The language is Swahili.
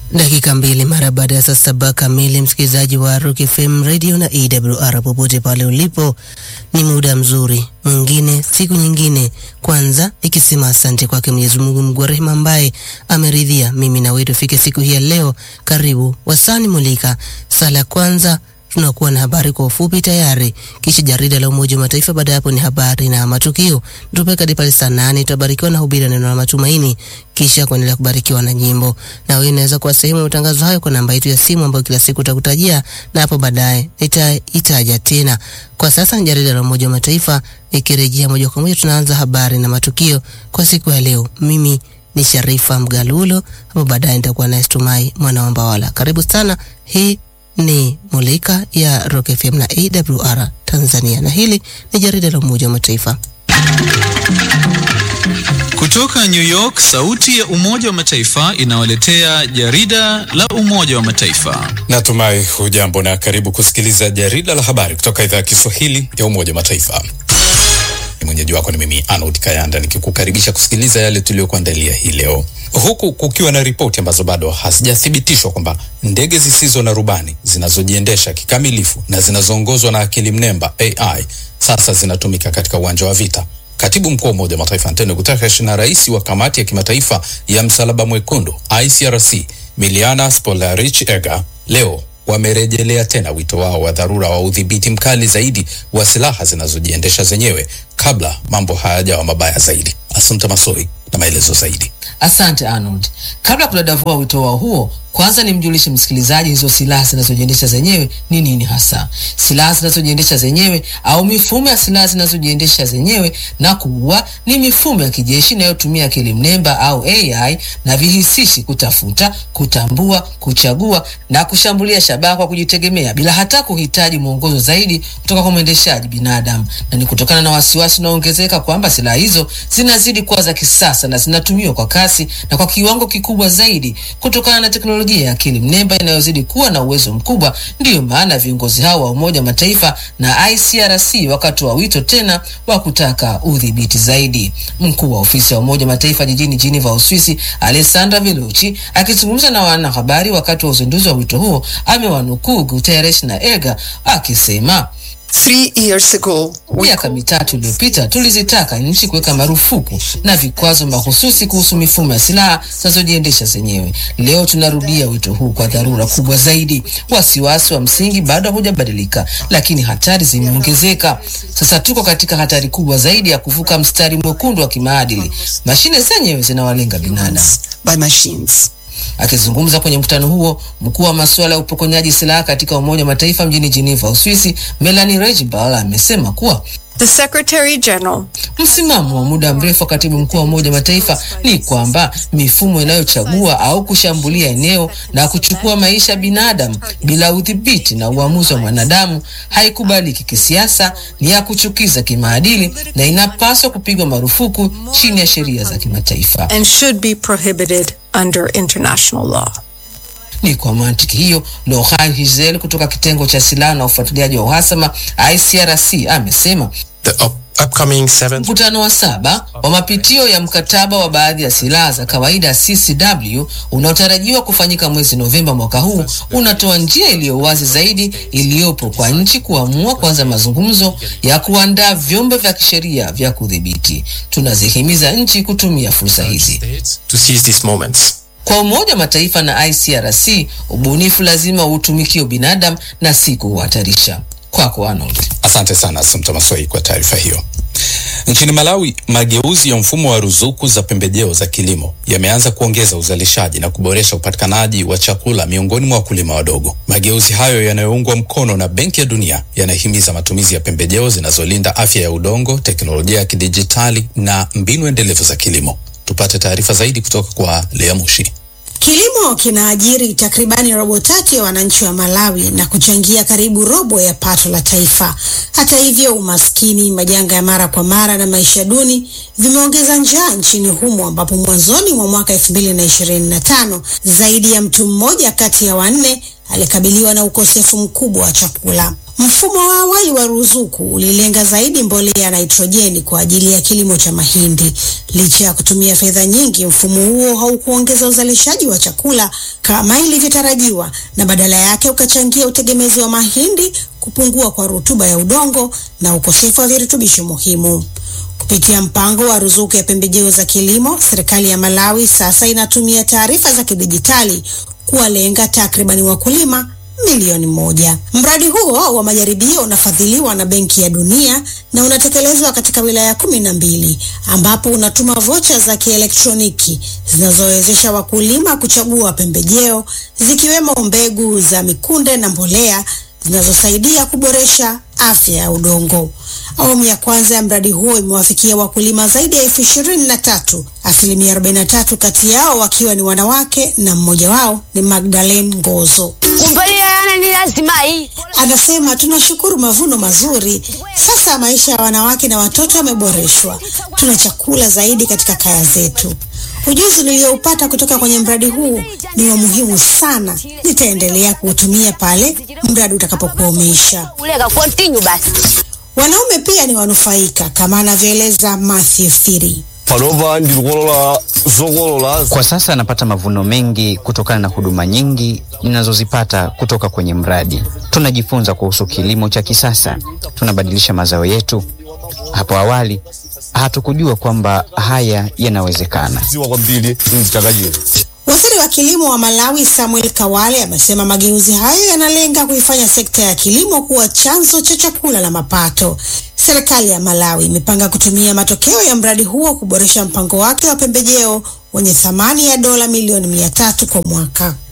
Dakika mbili mara baada ya saa saba kamili, msikilizaji wa Rock FM radio na AWR popote pale ulipo, ni muda mzuri mwingine, siku nyingine. Kwanza nikisema asante kwake Mwenyezi Mungu Mungu wa rehema, ambaye ameridhia mimi na wewe tufike siku hii ya leo. Karibu wasani mulika sala ya kwanza tunakuwa na habari kwa ufupi tayari, kisha jarida la Umoja wa Mataifa. Baada ya hapo ni habari na matukio, tupeka hadi pale saa nane tutabarikiwa na hubiri neno la matumaini, kisha kuendelea kubarikiwa na nyimbo. Na wewe unaweza kuwa sehemu ya matangazo hayo kwa namba yetu ya simu ambayo kila siku utakutajia, na hapo baadaye nitaitaja tena. Kwa sasa ni jarida la Umoja wa Mataifa, nikirejea moja kwa moja tunaanza habari na matukio kwa siku ya leo. Mimi ni Sharifa Mgalulo, hapo baadaye nitakuwa na Estumai mwana wa Mbawala. Karibu sana, hii ni Mulika ya Rock FM na AWR Tanzania, na hili ni jarida la Umoja wa Mataifa. Kutoka New York, sauti ya Umoja wa Mataifa inawaletea jarida la Umoja wa Mataifa. Natumai hujambo na karibu kusikiliza jarida la habari kutoka idhaa ya Kiswahili ya Umoja wa Mataifa. Mwenyeji wako ni mimi Arnold Kayanda nikikukaribisha kusikiliza yale tuliyokuandalia hii leo, huku kukiwa na ripoti ambazo bado hazijathibitishwa kwamba ndege zisizo na rubani zinazojiendesha kikamilifu na zinazoongozwa na akili mnemba AI sasa zinatumika katika uwanja wa vita. Katibu mkuu wa Umoja wa Mataifa Antonio Guterres na rais wa kamati ya kimataifa ya Msalaba Mwekundu ICRC Miliana Spolarich Ega leo wamerejelea tena wito wao wa dharura wa udhibiti mkali zaidi wa silaha zinazojiendesha zenyewe kabla mambo hayajawa mabaya zaidi. Asante Masoi na maelezo zaidi. Asante Arnold. Kabla kudadavua wito wao huo, kwanza nimjulishe msikilizaji hizo silaha zinazojiendesha zenyewe ni nini hasa. Silaha zinazojiendesha zenyewe au mifumo ya silaha zinazojiendesha zenyewe na kuua ni mifumo ya kijeshi inayotumia akili mnemba au AI na vihisishi kutafuta, kutambua, kuchagua na kushambulia shabaha kwa kujitegemea bila hata kuhitaji mwongozo zaidi kutoka kwa mwendeshaji binadamu, na ni kutokana na wasiwasi unaoongezeka kwamba silaha hizo zinazidi kuwa za kisasa na zinatumiwa kwa kasi na kwa kiwango kikubwa zaidi kutokana na teknolojia ya akili mnemba inayozidi kuwa na uwezo mkubwa. Ndiyo maana viongozi hao wa Umoja wa Mataifa na ICRC wakatoa wito tena wa kutaka udhibiti zaidi. Mkuu wa ofisi ya Umoja wa Mataifa jijini Geneva, Uswisi, Alessandra Velucci akizungumza na wanahabari wakati wa uzinduzi wa wito huo amewanukuu Guterres na Ega akisema Miaka mitatu iliyopita tulizitaka nchi kuweka marufuku na vikwazo mahususi kuhusu mifumo ya silaha zinazojiendesha zenyewe. Leo tunarudia wito huu kwa dharura kubwa zaidi. Wasiwasi wa msingi bado hujabadilika, lakini hatari zimeongezeka. Sasa tuko katika hatari kubwa zaidi ya kuvuka mstari mwekundu wa kimaadili. Mashine zenyewe zinawalenga binadamu. Akizungumza kwenye mkutano huo, mkuu wa masuala ya upokonyaji silaha katika Umoja wa Mataifa mjini Geneva, Uswisi, Melanie Rejbal amesema kuwa The Secretary General. Msimamo wa muda mrefu wa katibu mkuu wa Umoja wa Mataifa ni kwamba mifumo inayochagua au kushambulia eneo na kuchukua maisha ya binadamu bila udhibiti na uamuzi wa mwanadamu haikubaliki kisiasa, ni ya kuchukiza kimaadili na inapaswa kupigwa marufuku chini ya sheria za kimataifa. And should be prohibited under international law. Ni kwa mantiki hiyo, Laurent Hizel kutoka kitengo cha silaha na ufuatiliaji wa uhasama ICRC amesema mkutano wa saba wa mapitio ya mkataba wa baadhi ya silaha za kawaida CCW unaotarajiwa kufanyika mwezi Novemba mwaka huu unatoa njia iliyo wazi zaidi iliyopo kwa nchi kuamua kuanza mazungumzo ya kuandaa vyombo vya kisheria vya kudhibiti. Tunazihimiza nchi kutumia fursa hizi. Kwa Umoja wa Mataifa na ICRC, ubunifu lazima uutumikie binadamu na si kuuhatarisha. Kwako Arnold. Asante sana Asumta Masoi kwa taarifa hiyo. Nchini Malawi, mageuzi ya mfumo wa ruzuku za pembejeo za kilimo yameanza kuongeza uzalishaji na kuboresha upatikanaji wa chakula miongoni mwa wakulima wadogo. Mageuzi hayo yanayoungwa mkono na Benki ya Dunia yanahimiza matumizi ya pembejeo zinazolinda afya ya udongo, teknolojia ya kidijitali na mbinu endelevu za kilimo. Tupate taarifa zaidi kutoka kwa Lea Mushi. Kilimo kinaajiri takribani robo tatu ya wananchi wa Malawi na kuchangia karibu robo ya pato la taifa. Hata hivyo, umaskini, majanga ya mara kwa mara na maisha duni vimeongeza njaa nchini humo, ambapo mwanzoni mwa mwaka 2025 zaidi ya mtu mmoja kati ya wanne alikabiliwa na ukosefu mkubwa wa chakula. Mfumo wa awali wa ruzuku ulilenga zaidi mbolea ya nitrojeni kwa ajili ya kilimo cha mahindi. Licha ya kutumia fedha nyingi, mfumo huo haukuongeza uzalishaji wa chakula kama ilivyotarajiwa, na badala yake ukachangia utegemezi wa mahindi, kupungua kwa rutuba ya udongo na ukosefu wa virutubisho muhimu. Kupitia mpango wa ruzuku ya pembejeo za kilimo, serikali ya Malawi sasa inatumia taarifa za kidijitali kuwalenga takribani wakulima milioni moja. Mradi huo wa majaribio unafadhiliwa na Benki ya Dunia na unatekelezwa katika wilaya kumi na mbili ambapo unatuma vocha za kielektroniki zinazowezesha wakulima kuchagua pembejeo zikiwemo mbegu za mikunde na mbolea zinazosaidia kuboresha afya ya udongo. Awamu ya kwanza ya mradi huo imewafikia wakulima zaidi ya elfu ishirini na tatu, asilimia 43 kati yao wakiwa ni wanawake na mmoja wao ni Magdalene Ngozo. Anasema tunashukuru mavuno mazuri. Sasa maisha ya wanawake na watoto yameboreshwa, tuna chakula zaidi katika kaya zetu. Ujuzi niliyoupata kutoka kwenye mradi huu ni wa muhimu sana. Nitaendelea kuutumia pale mradi utakapokuwa umeisha. Wanaume pia ni wanufaika kama anavyoeleza Matthew Firi. palova ndikukolola zokolola Kwa sasa napata mavuno mengi kutokana na huduma nyingi ninazozipata kutoka kwenye mradi. Tunajifunza kuhusu kilimo cha kisasa, tunabadilisha mazao yetu. Hapo awali hatukujua kwamba haya yanawezekana. ziwa kwambiri nzitakachira Waziri wa kilimo wa Malawi Samuel Kawale amesema mageuzi hayo yanalenga kuifanya sekta ya kilimo kuwa chanzo cha chakula na mapato. Serikali ya Malawi imepanga kutumia matokeo ya mradi huo kuboresha mpango wake wa pembejeo wenye thamani ya dola milioni mia tatu kwa mwaka.